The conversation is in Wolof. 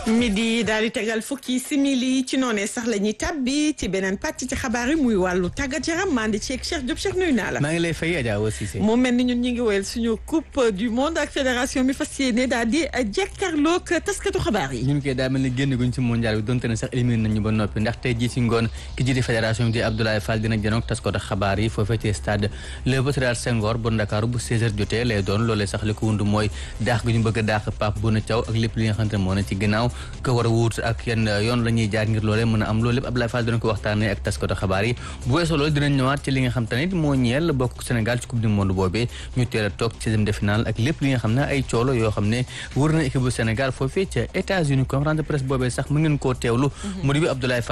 midi daal di tegal fukki simili ci noonee sax la ñuy tàbbi ci beneen pàcc ci xabaar yi muy wàllu tàggat yaram maa ngi ceeg Cheikh Diop Cheikh nuyu naa la. maa ngi lay fay Adja Awa Cissé. mu mel ni ñun ñu ngi woyal suñu coupe du monde ak fédération mi fas yéene daal di jàkkaarloog taskatu xabaar yi. ñun kay daa mel ni génn guñ ci mondial bi donte ne sax éliminé nañu ba noppi ndax tey jii ci ngoon ki jiite fédération bi di Abdoulaye Fall dina janoog taskatu xabaar yi foofee ci stade Léopold Sédar Senghor bu Ndakaaru bu 16h jotee lay doon loolee sax li ko wund mooy daax gi ñu bëgg a daax Pape Bouna Thiaw ak lépp li nga xamante ne moo ne ci ginnaaw ko war a wuut ak yenn yoon la ñuy jaar ngir loolee mën a am loolu lépp Abdoulaye Fall dina ko waxtaanee ak taskatu xabaar yi bu weesoo loolu dinañ ñëwaat ci li nga xam te ne moo ñeel bokk Sénégal ci coupe du monde boobee ñu teel a toog ci seizième de finale ak lépp li nga xam ne ay coolo yoo xam ne wër na équipe bu Sénégal foofee ca États-Unis conférence de presse boobee sax mu ngeen koo teewlu mu di bi Abdoulaye